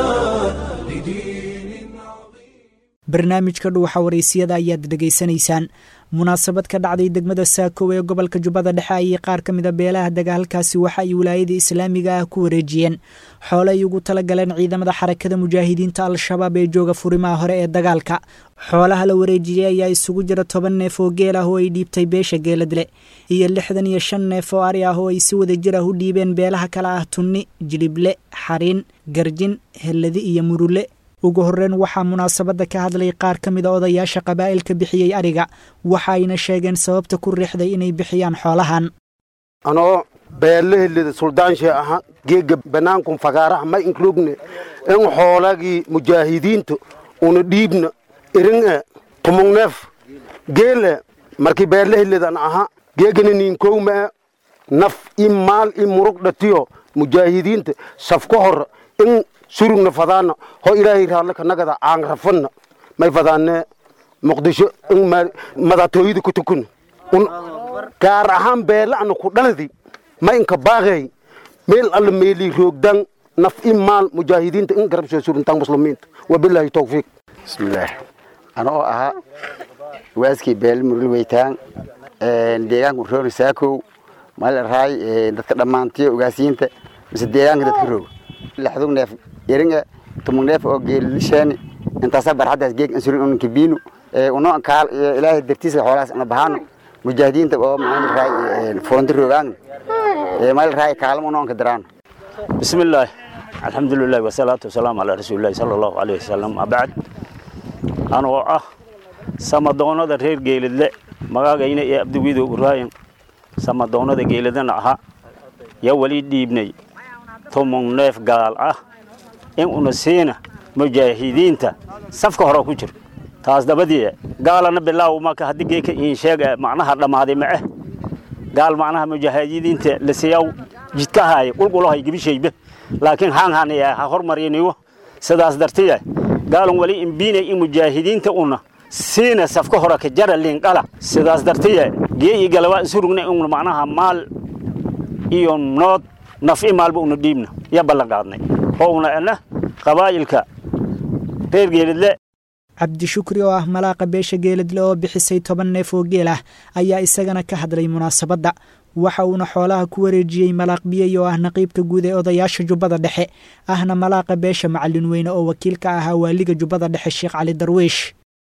barnaamijka dhuuxa waraysiyada ayaad dhegaysanaysaan munaasabad ka dhacday degmada saakow ee gobolka jubbada dhexe ayay qaar ka mida beelaha dagaalkaasi waxa ay wilaayada islaamiga ah ku wareejiyeen xoole ay ugu tala galeen ciidamada xarakada mujaahidiinta al-shabaab ee jooga furimaha hore ee dagaalka xoolaha la wareejiyey ayaa isugu jira toban neef oo geel ah oo ay dhiibtay beesha geeladle iyo lixdan iyo shan neef oo ari ah oo ay si wada jir ah u dhiibeen beelaha kale ah tunni jilible xariin garjin helladi iyo murule ugu horreyn waxaa munaasabadda ka hadlay qaar ka mida odayaasha qabaa'ilka bixiyey ariga waxa ayna sheegeen sababta ku riixday inay bixiyaan xoolahan anoo beelahellida suldaanshe aha geega bannaankun fagaaraha ma inklugne in xoolagii mujaahidiinta una dhiibna irin'e tumugneef geele markii beelahelidan aha geegana niinkowma'e naf i maal i murug dhatiyo mujaahidiinta saf ka hor in surugna fadaana ho ilaahay raadla kanagada aan rafanna may fadaane muqdisho in madatooyada ku tukuna gaar ahaan beela ana ku dhaladi ma inka baaqay meel alla meeli roogdan naf i maal mujaahidiinta in garab soo surintaan muslimiinta wabilaahi tawfiiq bismillaah ana oo ahaa waaskii beel murul weytaan deegaanka roori saakow mal raay dadka dhammaantiyo ogaasiyiinta mise deegaanka dadka roog laxdug neef iringa tumug neef oo geelisheeni intaasa barxaddaas geeg insurin unanka biinu uno kaal ilaahay dartiisa xoolahaas una bahaano mujaahidiinta oo maal raay foonti roogaangna mal raay kaalmo uno anka daraano bismillaah alxamdulilah wasalaatu wasalaamu calaa rasuulillahi sala allahu alayh wasalam abacd anoo ah samadoonada reer geeladle magaagayna ee abdiwidow uraayan samadoonada geeladana ahaa yaa weli dhiibnay tumug neef gaal ah in una siina mujaahidiinta safka hore ku jiro taas dabadii gaalana bilaaw maka haddii geeka iin sheega macnaha dhammaaday ma eh gaal macnaha mujaahidiinta la siyaw jidkahaaya qulqulahay gibishaybe laakiin haanhaan ha hormariniwo sidaas dartiya gaalan wali imbiinay in mujaahidiinta una siina safka hore ka jara liindhala sidaas dartiya gee iyo galawaa isurugna in macnaha maal iyo nood naf i maalba una dhiibna ya ballan qaadnay oo una ena qabaa'ilka reer geeladle cabdishukri oo ah malaaqa beesha geeladle oo bixisay toban neef oo geel ah ayaa isagana ka hadlay munaasabadda waxa uuna xoolaha ku wareejiyey malaaq biyey oo ah naqiibka guud ee odayaasha jubbada dhexe ahna malaaqa beesha macalin weyne oo wakiil ka ahaa waaliga jubbada dhexe sheekh cali darwiish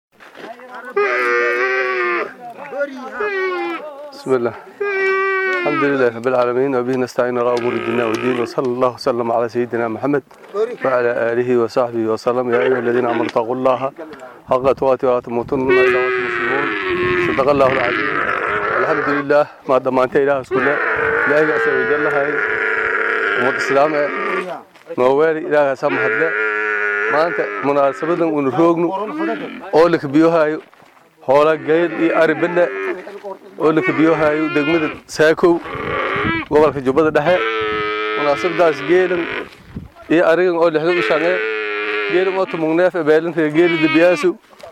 بسم الله الحمد لله رب العالمين وبه نستعين على امور الدنيا والدين وصلى الله وسلم على سيدنا محمد وعلى اله وصحبه وسلم يا ايها الذين امنوا اتقوا الله حق تقاته ولا تموتن الا وانتم مسلمون صدق الله العظيم الحمد لله ما ضمانت اله كله لا يأس وجل هاي umad islaam ee nooweeli ilaaha samahadle maanta munaasabadan uunu roogno oo la kabiyohayo hoola gayl iyo ari bille oo la kabiyohayo degmada saakow gobolka jubbada dhexe munaasabadaas geelan iyo arigan oo lixda u shange geelan oo tumugneef ebeelinta geeli debiyaasu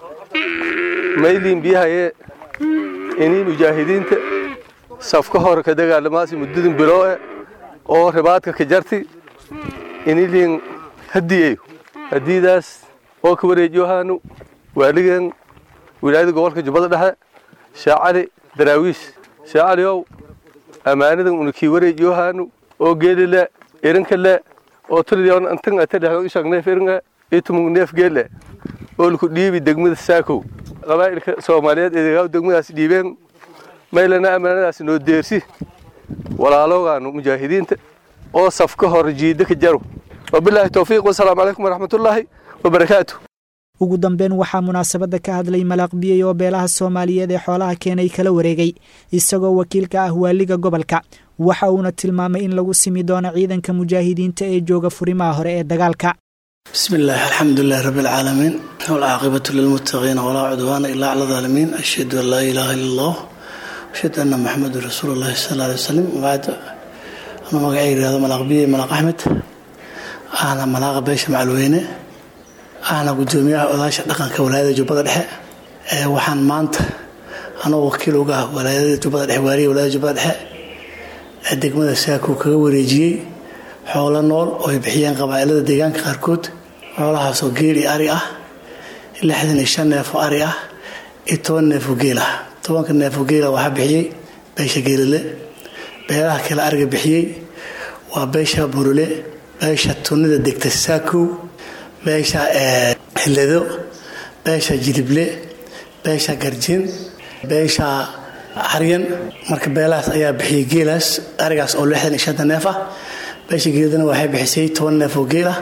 mayliin biyahaye inii mujaahidiinta safka hore ka dagaalamaasi muddadin bilooe oo ribaadka ka jarti iniliin hadiyeyo hadiidaas oo ka wareejiyohaanu waaligan wilaayada gobolka jubbada dhexe shaacali daraawiish shaacaliow ammaanadan una kii wareejiyohaanu oo geeli le irinka le oo tuliyoon antan ate dhexdo ishagneef iringa itumug neef geelle oo laku dhiibi degmada saakow qabaa'ilka soomaaliyeed eedegaa degmadaas dhiibeen maylana ammaanadaas noo deersi walaaloogaanu mujaahidiinta oo safka hor jiida ka jaro wabilaahi towfiiq wasalaamu calaykum waraxmatullaahi wabarakaatu ugu dambeyn waxaa munaasabadda ka hadlay malaaq biyey oo beelaha soomaaliyeed ee xoolaha keenay kala wareegay isagoo wakiilka ah waaliga gobolka waxa uuna tilmaamay in lagu simi doono ciidanka mujaahidiinta ee jooga furimaha hore ee dagaalka بسم الله الحمد لله رب العالمين والعاقبة للمتقين ولا عدوان إلا على الظالمين أشهد أن لا إله إلا الله أشهد أن محمد رسول الله صلى الله عليه وسلم وبعد أنا مقعي هذا ملاق بي ملاق أحمد أنا ملاق بيش معلوينة أنا قدومي أوداش دقن كولاية جبهة دحة وحان مانت أنا وكيل وقاه ولاية جبهة دحة واري ولاية جبهة دحة degmada saako kaga wareejiyey xoolo nool oo ay bixiyeen qabaa'ilada deegaanka qaarkood xoolahaasoo geel iyo ari ah lixdan iyo shan neef oo ari ah iyo toban neef oo geel ah tobanka neef oo geela waxaa bixiyey beesha geelile beelaha kale ariga bixiyey waa beesha burule beesha tunida degta saakow beesha hillado beesha jilible beesha garjin beesha xaryan marka beelahaas ayaa bixiyey geelaas arigaas oo lixdan iyo shanta neef ah beesha geeladana waxay bixisay toban neef oo geel ah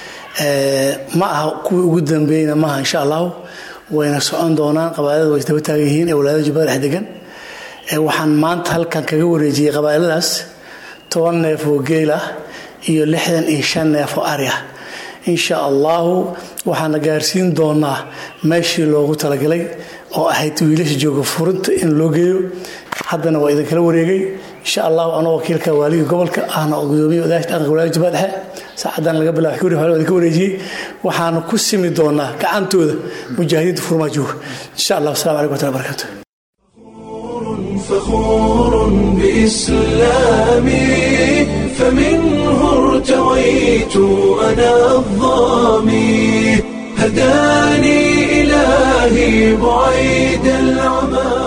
ma aha kuwii ugu dambeeyna maaha insha allahu wayna socon doonaan qabaa'ilada way isdaba taagan yihiin ee walaadada jubbada dhex degan waxaan maanta halkan kaga wareejiyey qabaa'iladaas toban neef oo geel ah iyo lixdan iyo shan neef oo ari ah insha allahu waxaana gaarsiin doonaa meeshii loogu talagalay oo ahayd wiilasha jooga furinta in loo geeyo haddana waa idinkala wareegay insha allahu anoo wakiilka waaliga gobolka ahna gudoomiye odaasha dhaqanka walaayada jubbada dhexe saacadan laga bilaabo xuri xoolaha idinka wareejiyey waxaana ku simi doonaa gacantooda mujaahidiinta furmaa jooga insha allah wasalaamu calaykum wataala barakatu فخور بإسلامي فمنه ارتويت أنا الظامي هداني إلهي بعيد العمى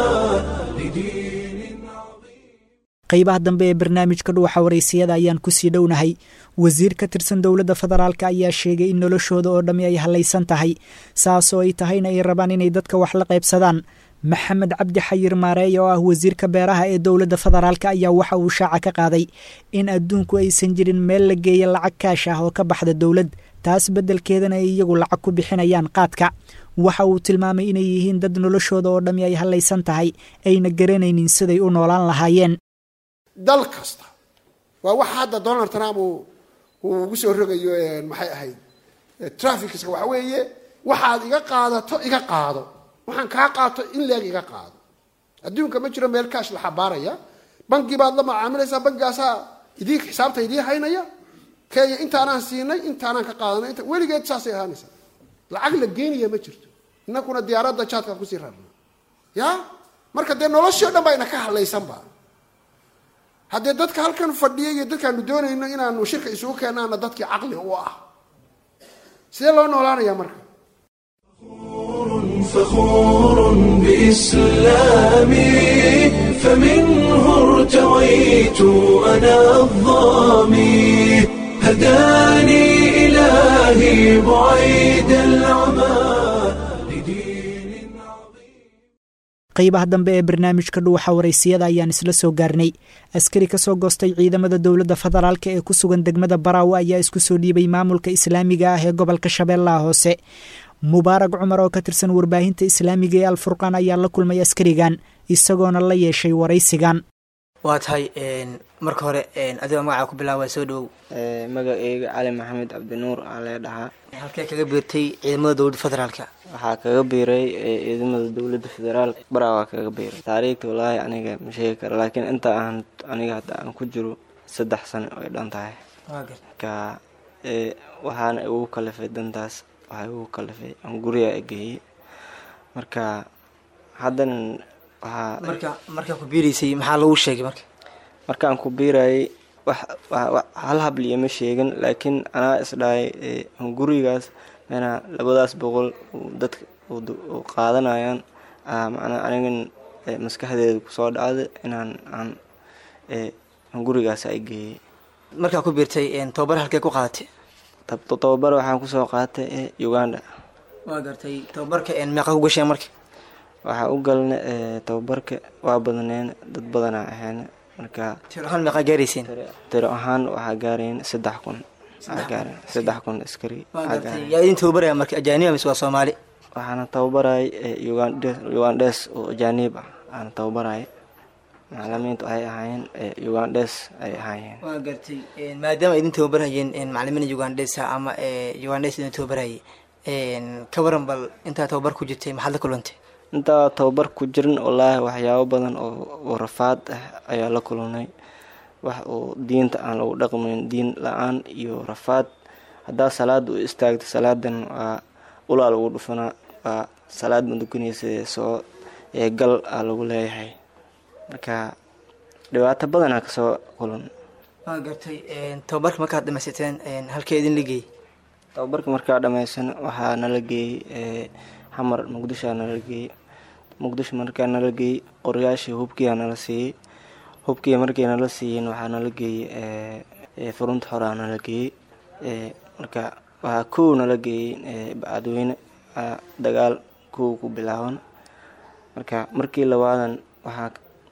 qaybaha dambe ee barnaamijka dhuuxa waraysiyada ayaan kusii dhownahay wasiir ka tirsan dowladda federaalk ayaa sheegay in noloshooda oo dhammi ay hallaysan tahay saasoo ay tahayna ay rabaan inay dadka wax la qaybsadaan maxamed cabdi xayir maareey oo ah wasiirka beeraha ee dowladda federaalk ayaa waxa uu shaaca ka qaaday in adduunku aysan jirin meel la geeya lacag kaash ah oo ka baxda dowlad taas beddelkeedana ay iyagu lacag ku bixinayaan qaadka waxa uu tilmaamay inay yihiin dad noloshooda oo dhammi ay hallaysan tahay ayna garanaynin siday u noolaan lahaayeen dal kasta waa waxa hadda donald trump uu ugu soo rogayo maxay ahayd traficska waxa weeye waxaad iga qaadato iga qaado waxaan kaa qaato in leeg iga qaado adduunka ma jiro meel kaash la xabaaraya bangi baad la macaamilaysaa bangigaasaa idii xisaabta idii haynaya kenya intaanaan siinay intaanaan ka qaadanay inta weligeed saasay ahaanaysaa lacag la geenaya ma jirto innakuna diyaaradda jaadkaan kusii rarna ya marka dee noloshii o dhan baa ina ka hadlaysanba haddee dadka halkan fadhiya iyo dadkaanu doonayno inaanu shirka isugu keenaana dadkii caqli u ah sidee loo noolaanaya marka فخور بإسلامي فمنه ارتويت أنا الظامي هداني إلهي بعيد العمى qaybaha dambe ee barnaamijka dhuuxa waraysiyada ayaan isla soo gaarnay askari ka soo goostay ciidamada dowladda federaalk ee ku sugan degmada baraawe ayaa isku soo dhiibay maamulka islaamiga ah ee gobolka shabeellaha hoose mubaarag cumar oo ka tirsan warbaahinta islaamiga ee alfurqaan ayaa la kulmay askarigan isagoona la yeeshay waraysigan waa tahay marka hore adigoo magacaa ku bilaaba soo dhowow magaceyga cali maxamed cabdinuur aa lee dhahaa halkee kaga biirtay ciidamada dowladda federaalka waxaa kaga biiray ciidamada dowladda federaalk baraa waa kaga biiray taariikhta walaahi aniga ma sheegi karo laakiin inta aan aniga hadda aan ku jiro saddex sano ay dhan tahay marka waxaana igu kalifay dantaas waxaa igu kalifay aan guriga geeyey marka haddana waxaa marka markaa ku biiraysay maxaa lagu sheegay marka markaan ku biirayay wax hal habliya ma sheegin laakiin anaa isdhahay gurigaas mena labadaas boqol dadka u qaadanayaan macnaa anigan maskaxdeeda kusoo dhacda inaan aan gurigaas ay geeyey markaa ku biirtay tababar halkee ku qaadatay tababar waxaan kusoo qaatay uganda waa gartay tababarka meeqa ku gasheen marka waxaa u galna tababarka waa badneen dad badanaa ahayn marka tiro ahaan meeqaa gaarayseen tiro ahaan waxaa gaarayn saddex kun gaareen saddex kun askari yaa idin tababaraya marka ajaaniba mise waa soomaali waxaana tababarayay ugandes oo ajaanib ah aana tababarayay macalimiintu waxay ahaayeen ugandes ay ahaayeen waa gartay maadaama idin tababarhayeen macalimiin ugandesa ama ugandes idin tababarayay ka waran bal intaa tababar ku jirtay maxaad la kulantay intaa tababar ku jirin wallaahi waxyaabo badan oo rafaad ah ayaa la kulunay wax oo diinta aan lagu dhaqmayn diin la-aan iyo rafaad haddaa salaada u istaagta salaadan waa ulaa lagu dhufanaa waa salaad madukanaysa soo gal aa lagu leeyahay marka dhibaato badanaa kasoo kulun waa gartay tababarka markaad dhamaysateen halkee idin la geeyey tababarka markaa dhamaysan waxaa nala geeyey xamar muqdishoa nala geeyey muqdisho markaa nala geeyey qoryaashii hubkiyaa nala siiyey hubkii markii nala siiyeen waxaa nala geeyey furunta xoraa nala geeyey marka waxaa kow nala geeyey bacadweyne dagaal kow ku bilaaban marka markii labaadan waxaa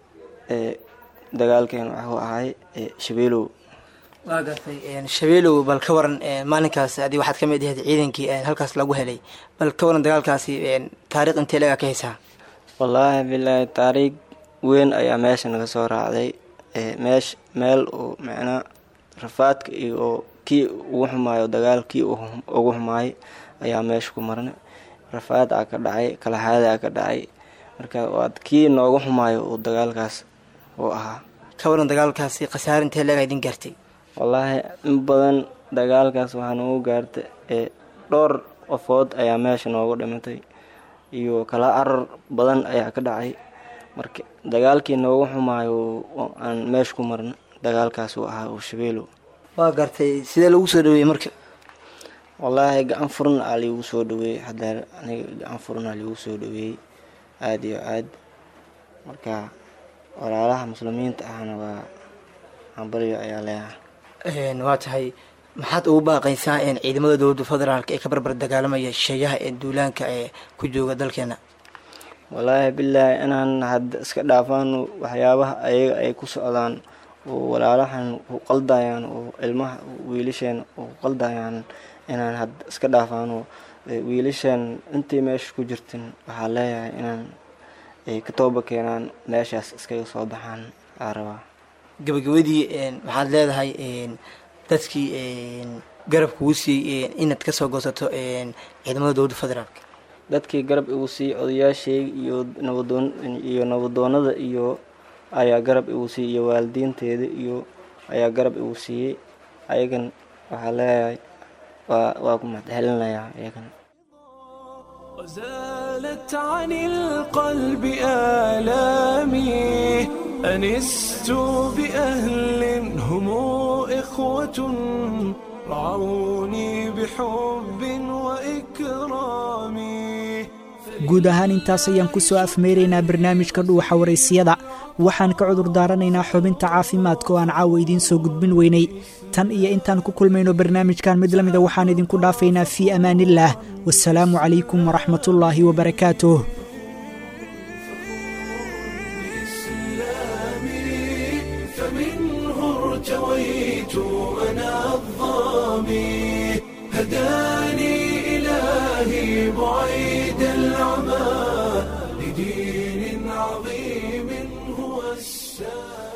dagaalkeen waxuu ahay shabeelow waa gartay shabeelow bal ka waran maalinkaas adi waxaad ka mid ahayd ciidankii halkaas lagu helay bal ka waran dagaalkaasi taariikh intee lagaa ka haysaa wallaahi bilaahi taariikh weyn ayaa meesha naga soo raacday meesh meel oo macnaa rafaadka iyo kii ugu xumaayo dagaal kii ugu xumaayay ayaa meesha ku marnay rafaad aa ka dhacay kalahaada aa ka dhacay marka waad kii nooga xumaayo uu dagaalkaas uu ahaa ka waran dagaalkaasi khasaare intee leegaa idin gaartay wallaahi in badan dagaalkaas waxaa noogu gaartay dhowr qofood ayaa meesha noogu dhimatay iyo kala carar badan ayaa ka dhacay marka dagaalkii noogu xumaayo aan meesha ku marna dagaalkaas uu ahaa uu shabeelow waa gartay sidee lagu soo dhaweeyey marka wallaahi gacan furan aa liigu soo dhaweeyey hadeer aniga gacan furan aa liigu soo dhaweeyey aada iyo aad marka walaalaha muslimiinta ahna waa hambalyo ayaa leeyahay waa tahay maxaad ugu baaqaysaa ciidamada dowladda federaalk ee ka barbar dagaalamaya sheeyaha ee duulaanka ee ku jooga dalkeena wallaahi bilaahi inaan hadda iska dhaafaano waxyaabaha ayaga ay ku socdaan oo walaalahan ku qaldayaan oo ilmaha wiilasheen ku qaldayaan inaan hadda iska dhaafaano wiilasheen intii meesha ku jirtin waxaa leeyahay inaan ay ka tooba keenaan meeshaas iskaga soo baxaan aa rabaa gabagabadii maxaad leedahay dadkii garab kugu siiyey inaad kasoo goosato ciidamada dowladda federaalk dadkii garab igu siiyey odayaasheyga iyo nabadoon iyo nabadoonada iyo ayaa garab igu siiyey iyo waalidiinteeda iyo ayaa garab igu siiyey ayagan waxaa leeyahay waa waa ku mahadcelinayaa ayagan وزالت عن القلب آلامي أنست بأهل هم إخوة رعوني بحب وإكرام guud ahaan intaas ayaan ku soo afmeyraynaa barnaamijka dhuuxa waraysiyada waxaan ka cudur daaranaynaa xubinta caafimaadka oo aan caawa idiin soo gudbin weynay tan iyo intaan ku kulmayno barnaamijkan mid la mida waxaan idinku dhaafaynaa fii amaaniillaah wasalaamu calaykum waraxmatullaahi wabarakaatuh فمنه ارتويت أنا الظامي هداني إلهي بعيد العمى لدين عظيم هو السامي